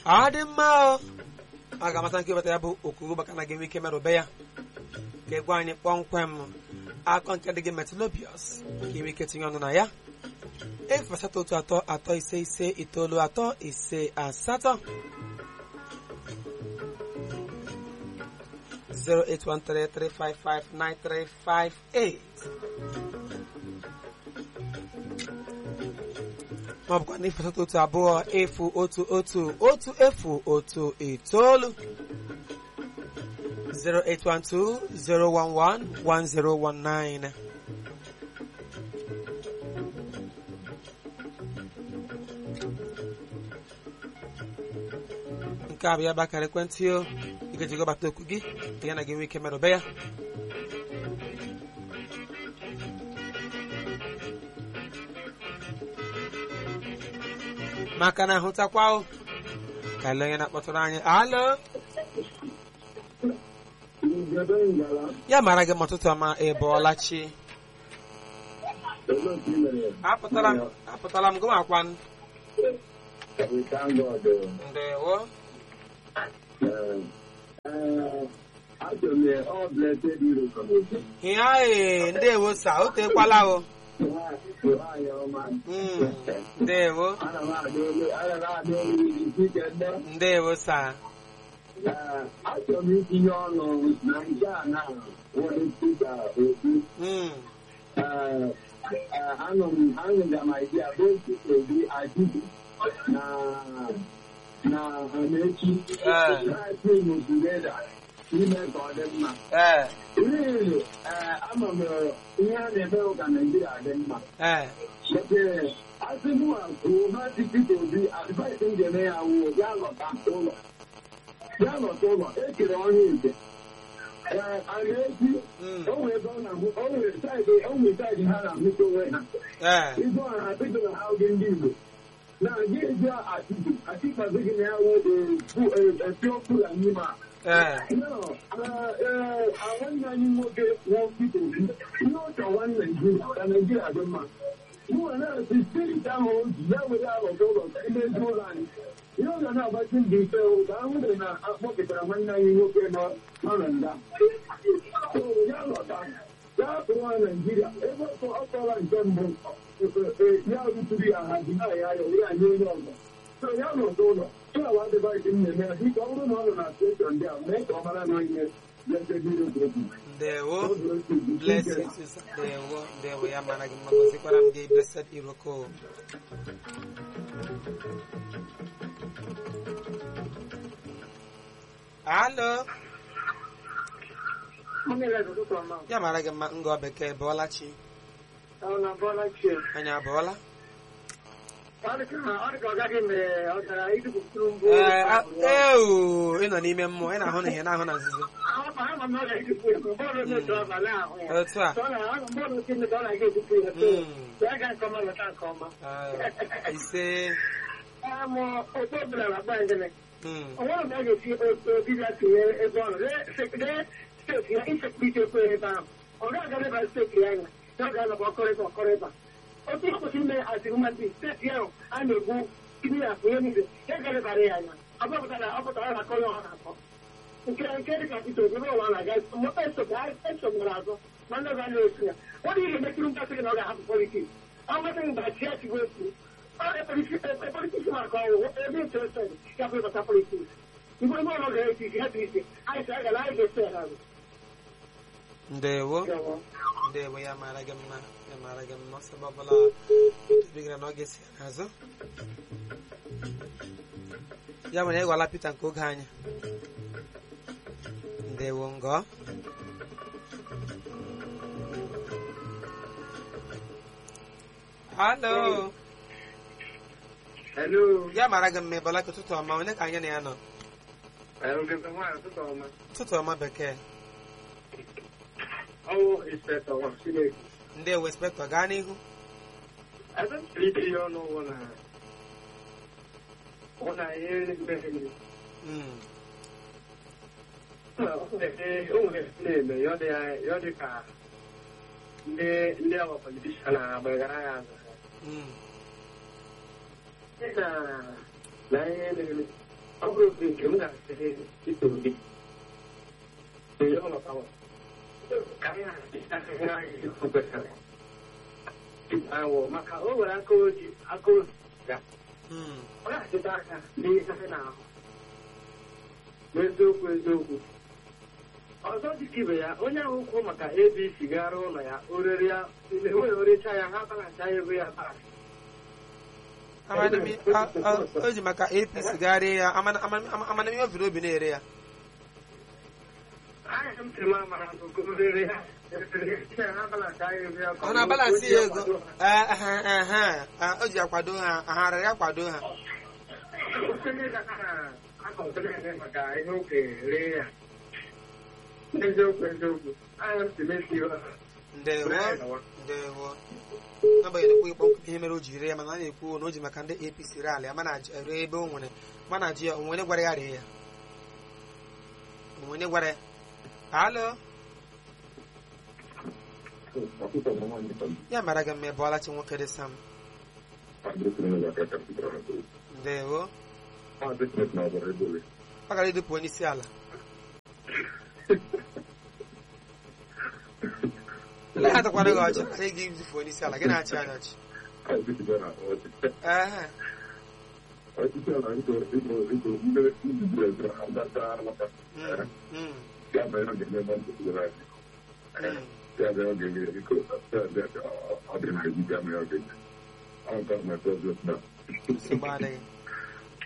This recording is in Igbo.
ọ dị mma o ọ ga-amata nke weta ya bụ okuru maka na ga-enwe ike merụbe ya ga-egwa anyị kpọmkwem akọ nke dị gị metalobius ka inwe ike tinye ọnụ na ya efu asatọ otu atọ atọ ise ise itoolu atọ ise asatọ 08133559358 ma ọ bụkwa n'efu asatọ otu abụọ efu otu otu otu efu otu itoolu 08120111019 nke a bụ ya bụ akara ekwentị o ị ga-eji gọbata okwu gị ka ya na gị nwee ike merụbe ya maka na ahụtakwa o ka ele onye na-akpọtụrụ anyị alo ya mara gị ma ụtụtụ ọma ị bọọla chi apụtala m apụtala m gụmakwa ndewo ihe ahụ ndewo sa o tekwala o Mm, ndewo ndewo sa achọrọ m itinye ọnụ na nke a na nwere Pita Obi Mm, anọ m anụga m idea bụ Pita Obi Atiku na na Amaechi Eh. na-ati n'otugeda ime ka ọ dị mma eh, Really, ama m ihe a na-eme ụka Naijiria dị mma eh, But asị mụ kwuo ha ti Pita Obi advice m ga-eme ya wụ ya lọta ụlọ ya lọta ụlọ ekere ọnya ite ee a na-esi mm, o nwere ebe ọ na-ahụ o nwere saịdị o nwere saịdị ha na-ahụta onwe ha eh, ịzụ ọha ha bido na ha oge ndị Igbo na gị eji atiku atikpazi gị na ya wụ esi okwu ya n'ime a eh, nwanne anyị nwoke nwụọ Pita Obi ihe ọ chọwa Naijiria ka Naijiria dị mma mụnwa na-asị steeti ahụ o ji ya were alọta ụlọ ka imezi ụlọ anyị ihe ọ ga na-agbachi ndị ike ụka ahụ dị na akpọpụtara nwanne anyị nwoke nọ nọ na nga So, ya lọta ya tụwa Naijiria ebe ọkọ ọ kọla nke mbụ ya rụtụrụ ya ha ji na ya ya were anyị onye ọzọ so ya lọta ụlọ tụlawa adịbaghị m na-eme ya dịka ọ bụrụ na ọ nọ na steshọn ndị a mee ka ọ mara na ihe letebirogobi ndewo blessed sister ndewo ndewo ya mara gị mma gọzikwara m gị blessed iroko alo ya mara gị mma ngọ bekee bọọla chi anyị abọọla ee a- ewu ị nọ n'ime mmụọ ị na-ahụ na ihe na-ahụ na nzuzo otu a Mm. Eh, ise Mm. ọnwere mgbe a ga-esi obi bịa tinye ebe ọ nọ lee steeti ya isekuriti ekwe ebe ahụ ọ ga-aga leba steeti ya anya ya ọ ga-anọba ọkọrịba ọkọrịba otu ọ kwụsị ime azịrụmadị steeti ahụ a na-egbu ibi ya ihe niile ya ga-elebara ya anya ọ bụpụtara ọ pụtara na akọrọ ọha na-akọ nke nke dị ka Peter Obi ụwa na-aga esogbara azụ ma ndị ọzọ na-esi ya ọ dị ihe mekiri mkpasị gị na ọ ga-ahapụ politiks ọ masị mgbe chi ya chigbo ekwu politiks maka ọwụ ebe interested ya bụ ịbata politiks mgbe ebe ọlọ ga-esi isi ha dị isi anyị sị agala anyị ga-esi ya n'azụ ndewo ndewo ya mara gị mma ya mara gị mma ọsọ ebe ọbụla tụbigara na ọ ga-esi ya n'azụ ya mere ịghọla Pita nke oge anyị ndewo ngọ halo Hello. ya mara gị mma ịbọla ka ụtụtụ ọma onye ka anyị na ya nọ ụtụtụ ọma bekee Ọwụ inspector wa Chineke. ndewo inspektọ gaa n'ihu Ebe m siri ike ihe ọnụ ụgwọ na ọ na ihe mmehie Mm. o nwere na-eme ya ọ dị ya ọ dị ka ndị ndị awa politishan na-agbagara ya azụ Mm. na na ihe na-eme ọ bụrụ ofe nke m ga-asịrị ito obi ee ọ lọtawa ka anyị na-asịrị anyị kwesịrị awọ maka o nwere aka oji aka oji ga Mm. ọ ga-achịta aka n'ihe ha na-ahụ n'eziokwu eziokwu ọzọ dịka ibe ya onye ahụ kwuo maka abc gara ụlọ ya orere ya enweghị orecha ya ha balacha ya ego ya baa Amanami- a- a- o ji maka apc gagharịa ya amana- amana- ama- amanami o viri obi na-ere ya anya m sịrị m amara nke orere ya ha balacha ya ego ya ọ na-abalansị ya ego Eh, eh, eh, eh, eh, o ji akwado ha ha rịrị akwado ha maka ihe oke ree ya eziokwu eziokwu anya m sịrị esi ndewo ndewo n'agbanyeghị ekwu ịkpọ nkụ ihe mere o ji ree ya mana a na-ekwu na o ji maka ndị apc ree ala ya mana ji- ree ebe o nwere mana ji ya onwe onye gwara ya ree ya onwe onye gwara ya alo ya mara gị mma ebe ọlachi nwoke dị sam ndewo ọ gara idupụ onye isi ala ele ha takwara gị ọchị anyị ga idufu onye isi ala gị na-achị anya ọchị ehe Mm, mm, mm. nsogbu adịghị